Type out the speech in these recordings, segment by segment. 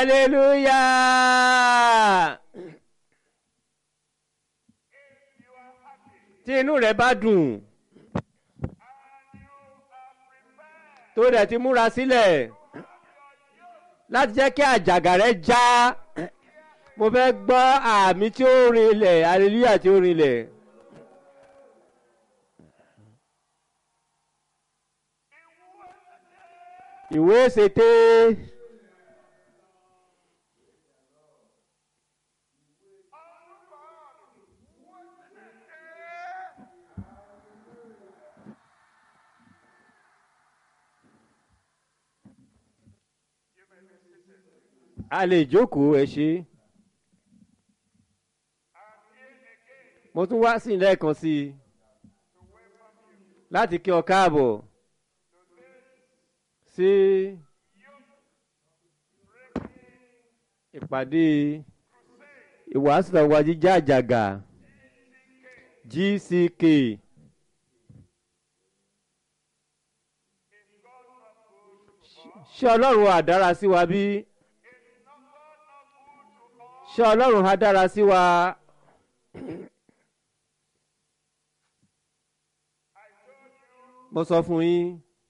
hallelujah. tí inú rẹ̀ bá dùn tó dẹ̀ ti múra sílẹ̀ láti jẹ́ kí àjàgà rẹ̀ já mo fẹ́ gbọ́ àmì tí ó rinlẹ̀ hallelujah tí ó rinlẹ̀. ìwé ṣètè a lè jókòó ẹ ṣe mo tún wá sí lẹ́ẹ̀kan sí i láti kí ọ káàbọ̀ sí ìpàdé ìwàásù àwọn jíjá àjàgà GCK ṣé ọlọ́run á dára sí wa bí ṣé ọlọ́run á dára sí wa. mo sọ fún yín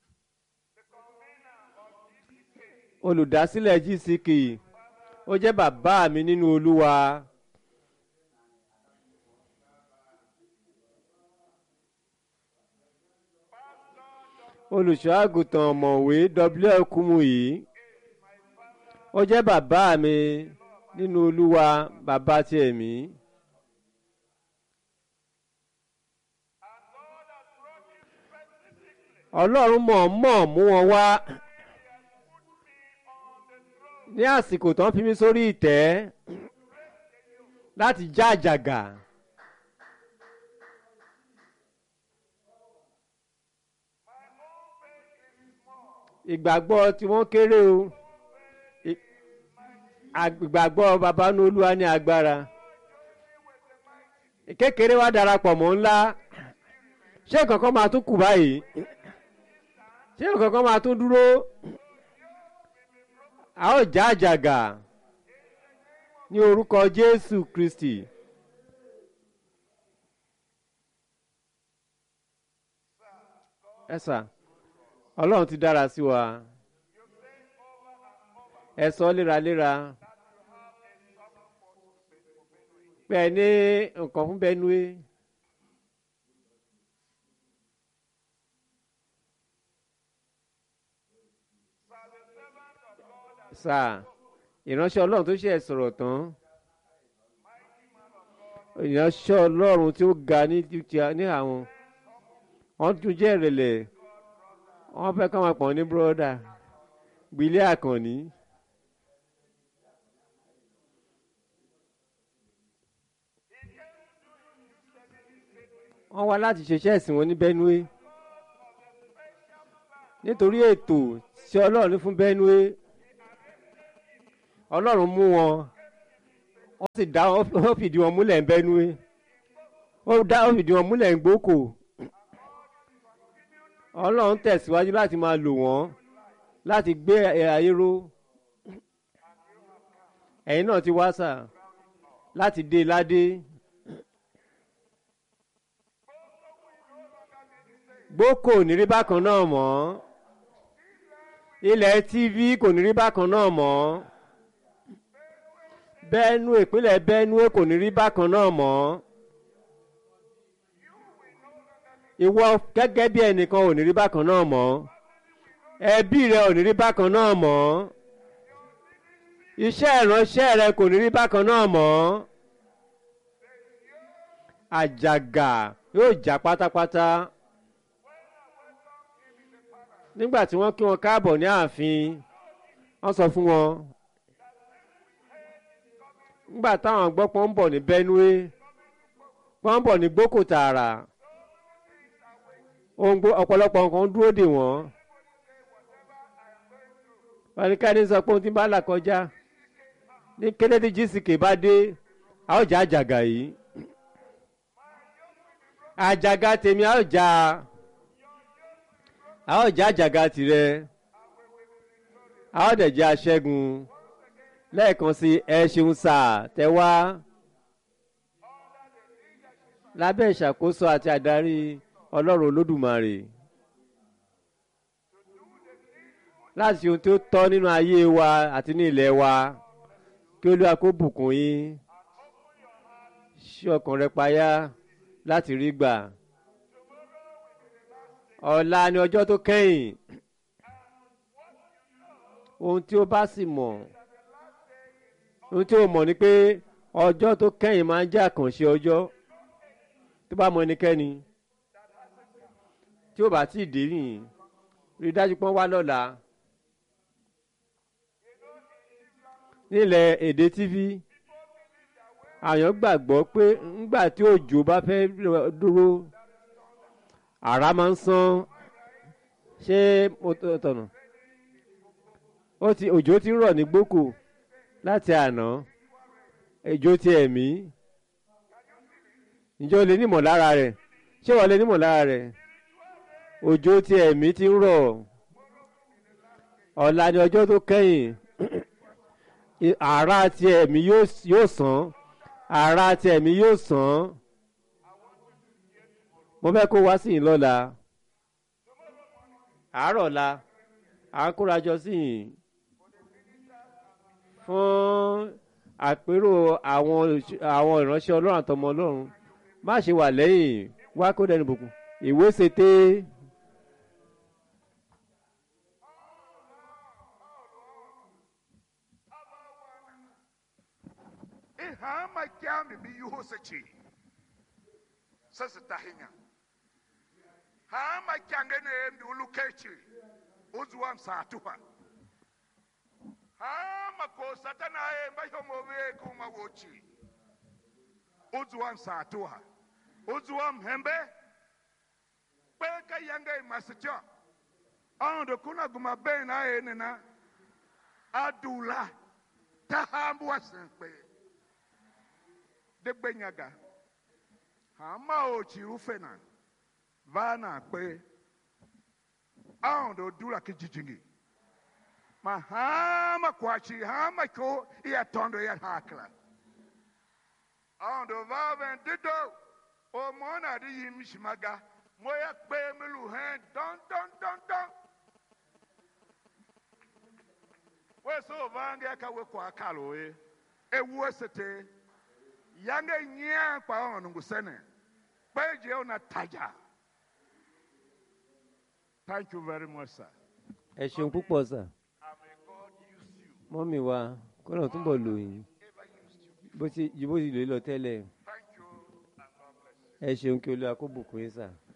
olùdásílẹ̀ GCK ó jẹ́ bàbá mi nínú olúwa. olùṣọ́ àgùntàn ọ̀mọ̀wé W.L. Kumuyi ó jẹ́ bàbá mi nínú olúwa bàbá ti ẹ̀mí. ọlọ́run mọ̀ọ́mọ̀ mú wọn wá ní àsìkò tó ń fi mí sórí ìtẹ́ láti já àjàgà. ìgbàgbọ́ tí wọ́n kéré o ìgbàgbọ́ babanú olúwa ní agbára kékeré wa darapọ̀ mọ́ ńlá ṣé kankan máa tún kù báyìí ṣé kankan máa tún dúró a ó já àjàgà ní orúkọ Jésù Kristi. ẹ sà Ọlọ́run ti dára sí wa ẹ sọ léraléra pé ẹ ní nǹkan fún Benue. sáà ìránṣẹ́ ọlọ́run tó ṣe ẹ̀ sọ̀rọ̀ tán ìránṣẹ́ ọlọ́run tí ó ga ní ní àwọn wọ́n tún jẹ́ ìrẹ̀lẹ̀ wọ́n fẹ́ ká máa pọ̀ ní búrọ́dà gbilé àkànní. wọ́n wá láti ṣiṣẹ́ ẹ̀sìn wọn ní Benue nítorí ètò tí ọlọ́run ní fún Benue ọlọ́run mú wọn wọ́n sì dá wọ́n fìdí wọn múlẹ̀ ń Benue ó dá wọ́n fìdí wọn múlẹ̀ ń Gboko ọlọ́run tẹ̀síwájú láti máa lò wọ́n láti gbé ayé ró ẹ̀yin náà ti wá sà láti dé ládé Gboko ò ní rí bákan náà mọ́ ilẹ̀ TV kò ní rí bákan náà mọ́. Benue ìpínlẹ̀ Benue kò ní rí bákan náà mọ́ ìwọ gẹ́gẹ́ bí ẹnìkan ò ní rí bákan náà mọ́ ẹbí rẹ ò ní rí bákan náà mọ́ iṣẹ́ ìránṣẹ́ rẹ kò ní rí bákan náà mọ́ àjàgà yóò já pátápátá nígbà tí wọ́n kí wọn káàbọ̀ ní ààfin wọ́n sọ fún wọn nígbà táwọn gbọ́ pọ́n ń bọ̀ ní Benue pọ́n ń bọ̀ ní Gboko tààrà ọ̀pọ̀lọpọ̀ nǹkan dúró dè wọ́n pàníkàní sọ pé ohun tí bá là kọjá ní kété tí GCK bá dé a ó já àjàgà yìí àjàgà tèmi a ó já a ó já àjàgà tirẹ̀ a ó dẹ̀ jẹ́ aṣẹ́gun lẹ́ẹ̀kan sí ẹ ṣeun sà tẹ wá lábẹ́ ìṣàkóso àti àdarí ọlọ́run olódùmarè láti ṣe ohun tí ó tọ́ nínú ayé wa àti ní ilẹ̀ wa kí olúwa kó bùkún yín ṣí ọkàn rẹ payá láti rí gbà ọ̀la ni ọjọ́ tó kẹ́yìn ohun tí ó bá sì mọ̀ ohun tí ó mọ̀ ni pé ọjọ́ tó kẹ́yìn máa ń jẹ́ àkànṣe ọjọ́ tó bá mọ ẹnikẹ́ni tí ó bá tí ì dé nìyí rí i dájú pé wọ́n wá lọ́la nílẹ̀ èdè tv àyàn gbàgbọ́ pé ńgbà tí òjò bá fẹ́ dúró àrá máa ń sán ṣé mo tọ̀nà ó ti òjò ti ń rọ̀ ní gbókò láti àná òjò ti ẹ̀mí ǹjẹ́ o lè nímọ̀ lára rẹ̀ ṣé wọ́n lè nímọ̀ lára rẹ̀ òjò ti ẹ̀mí ti ń rọ̀ ọ̀la ni ọjọ́ tó kẹ́yìn àrá ti ẹ̀mí yóò sàn àrá ti ẹ̀mí yóò sàn mo fẹ́ kó wá sí yìí lọ́la àárọ̀ la à ń kórajọ sí yìí fún àpérò àwọn àwọn ìránṣẹ́ ọlọ́run àtọmọ ọlọ́run má ṣe wà lẹ́yìn wá kó dẹnu bùkún ìwé ṣètè. ihama kyame bi yi hɔ sɛkyi sɛ seta henya hama kyange ne em di ulu kechi uzuwa msatu ha hama ko satana em ba yomo we kuma wochi uzuwa msatu ha uzuwa mhembe peka yange masityo ando kuna guma ben na enena adula tahambu wasenpe de gbenyaga hama ochi ufena vana kpe aondo dula kijijingi ma hama kwachi hama ko iya tondo ya hakla aondo vaven dido o mona di yim shimaga moya kpe milu hen don don don don we so vange ka we kwa kalo e ewu esete yange nyia kwa onu ngusene peje ona taja thank you very much sir ẹ ṣeun púpọ̀ sà and may god use you mọ́mì wa kọ́nà túbọ̀ lò yín ever used you bó ti ju bó ti lè lọ tẹ́lẹ̀ thank you and god bless you ẹ ṣeun kí olúwa kó bùkún yín sà.